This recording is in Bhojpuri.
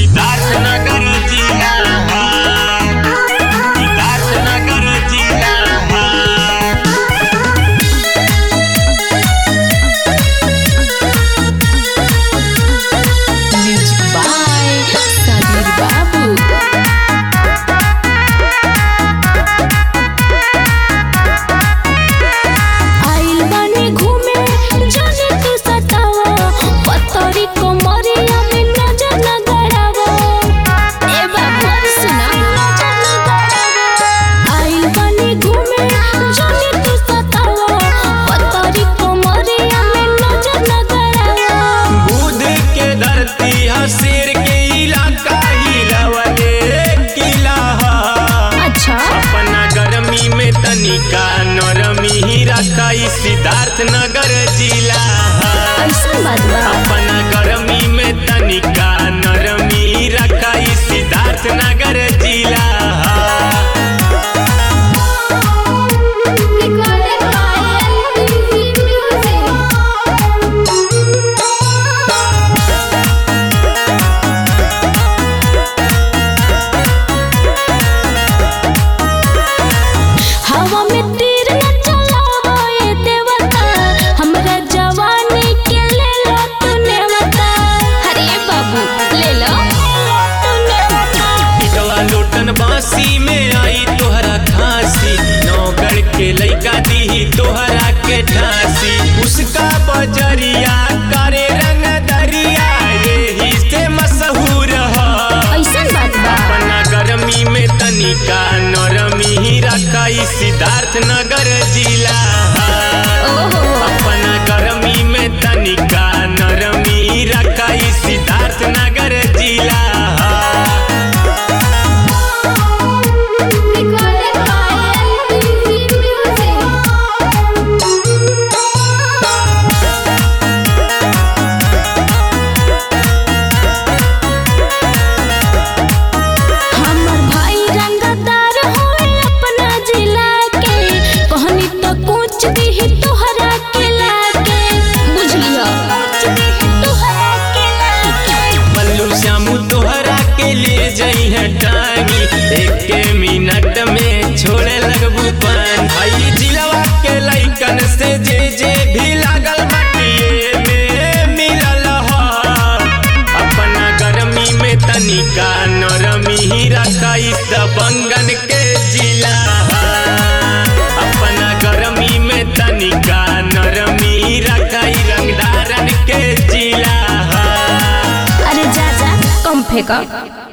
सिद्धार्थ नगर जिला सिद्धार्थ नगर जिला Music by Sabir Babu. आइल बानी घूमे जाने तू सतावा पतरी कोमरिया में नजर न गड़ावा ए बाबू सुना नजर न गड़ावा आइल बानी घूमे जाने तू सतावा पतरी कोमरिया में नजर न गड़ावा बुध के धरती ह शेर के इलाका हिलवले किला ह अच्छा अपना गर्मी में तनिका नरमी ही रखा ई सिद्धार्थ नगर जिला ह ऐसा बात बा अपना गर्मी में तनिका नरमी ही रखा ई सिद्धार्थ नगर जिला ह Recorded by LPC हवा में तीर न चलावा ये देवता हमरा जवानी के ले लो तूने बता अरे बाबू ले लो तूने बता पिटवा लोटन बांसी में आई तोहरा खांसी नौकर के लइका दी तोहरा के ठांसी उसका बजरिया करे रंग दरिया यही से मशहूर ह ऐसन बात बा अपना गर्मी में तनिका नरमी ही रखा ई सिद्धार्थ नगर जिला ह। ओहो अपना गर्मी में तनिका नरमी ही रखा ई सिद्धार्थ नगर जिला ह। Recorded by LPC हमर भाई रंगदार होए अपना जिला के कहनी तो कुछ भी तोहरा के लागे बुझलियो कुछ भी तोहरा के लागे बल्लू श्यामू तोहरा के लिए जई है टांगी एक के मिनट में छोड़े लगबू पान भाई जिलवा के लइकन से जे जे भी लागल मटिए में मिलल ह अपना गर्मी में तनिका नरमी ही रखा इस दबंगन के जिला ह। अपना गर्मी में तनिका नरमी ही रखा ई रंगदारन के जिला ह। अरे जा जा कम फेंका